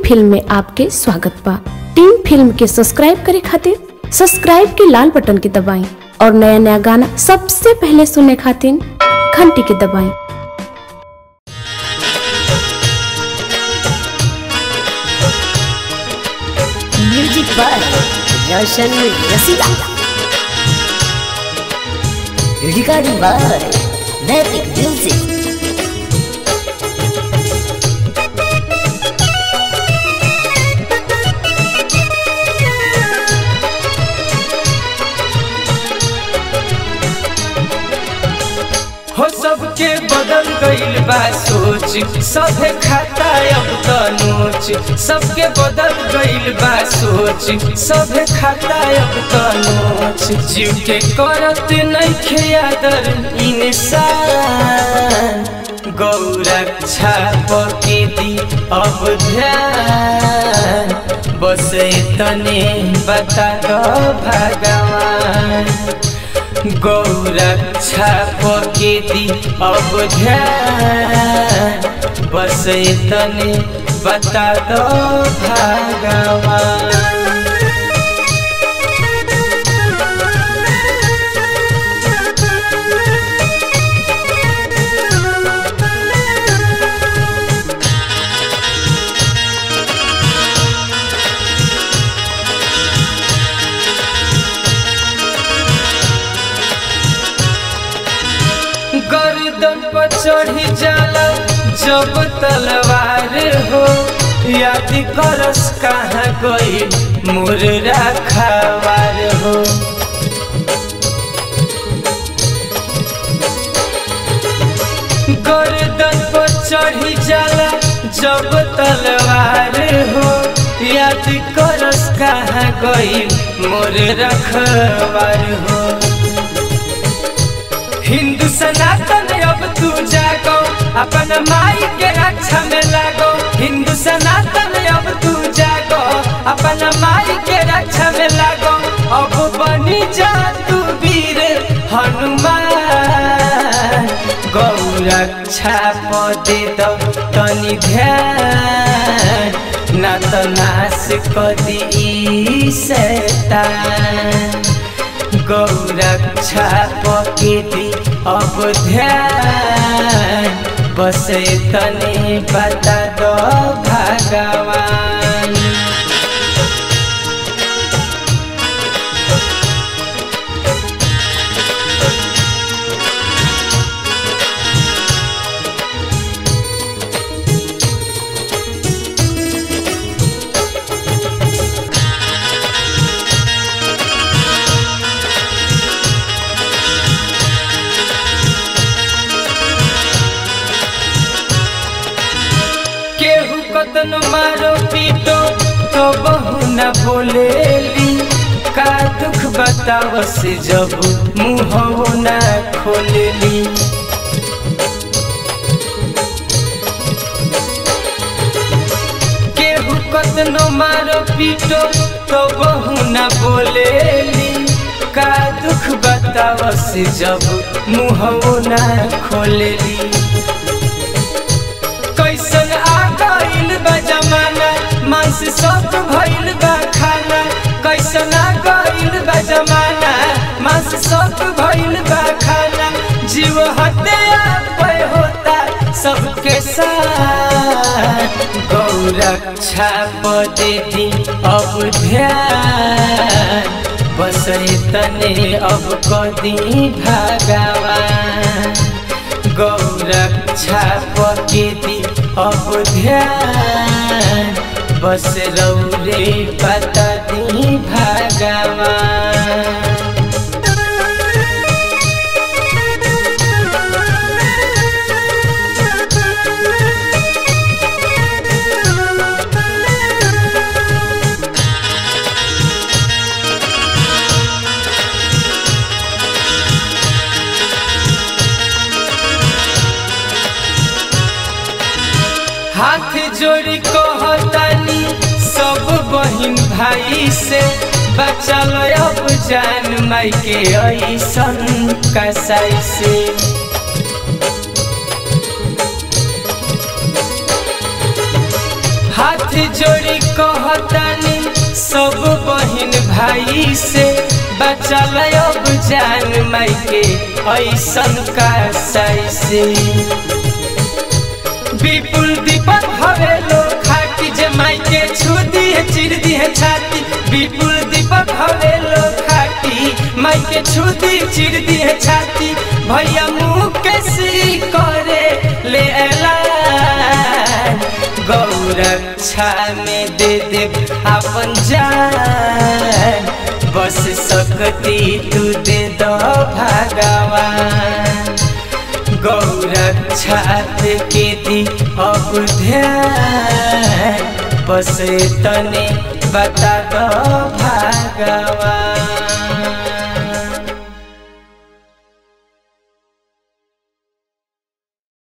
film में आपके स्वागत बा टीम फिल्म के सब्सक्राइब करे खातिर सब्सक्राइब के लाल बटन के दबाएं और नया नया गाना सबसे पहले सुनने खातिर घंटी के दबाएं music by Roshan Rasila recording by Naitik music हो सबके बदल गईल बा सोच सभे खाता अब त नोच सबके बदल गईल बा सोच सभे खाता अब त नोच जीव के करत नइखे आदर इंसान गौरक्षा पके दी अब ध्यान बस तने बता दो भगवान गौरक्षा पके दी अब ध्यान बस तने बता दो भगवान गर्दन पर चढ़ी जाला जब तलवार हो याद करस कहाँ गई मुर्रा खवार हो गर्दन पर चढ़ी जाला जब तलवार हो याद करस कहाँ गई मोर रखवार हो हिंदू सनातन अब तू जागो अपन माई के रक्षा में लागो हिंदू सनातन अब तू जागो अपन माई के रक्षा में लागो अब बनी जा तू वीर हनुमान गौरक्षा पदे दो तनी ध्यान ना तो नाश कदी ई शैतान गौरक्षा पकेती अब ध्यान बस तने बता दो भगवान केहू कतन मारो पीटो तो बहु न बोलेली का दुख बताव से जब मुँह न खोलेली केहू कतनो मारो पीटो तो बहु न बोलेली का दुख बताव से जब मुँह न खोलेली कैसन आ गइल बा जमाना मांस सब भइल बा खाना कैसन आ गइल बा जमाना मांस सब भइल बा खाना जीव हत्या पे होता सबके साथ गौरक्षा पदे दी अब ध्यान बस तने अब कदी भगवान गौरक्षा पकेती अब ध्यान बस रौरे पता दी भगवान हाथ जोड़ी कहतानी सब बहिन भाई से बचल अब जान माई के ऐसन कसाई से हाथ जोड़ी कहतानी सब बहन भाई से बचल अब जान माई के ऐसन का साई से विपुल दीपक हवे लो खाटी जे माई के छू दिए चिर दिए छाती विपुल दीपक हवे लो खाटी माई के छू दी चिर दिए छाती भैया मुँह के सी करे ले एला गौरक्षा में दे दे अपन जान बस सकती तू दे दो भगवान गौरक्षा के दी अब ध्यान बस तने बता दो भगवान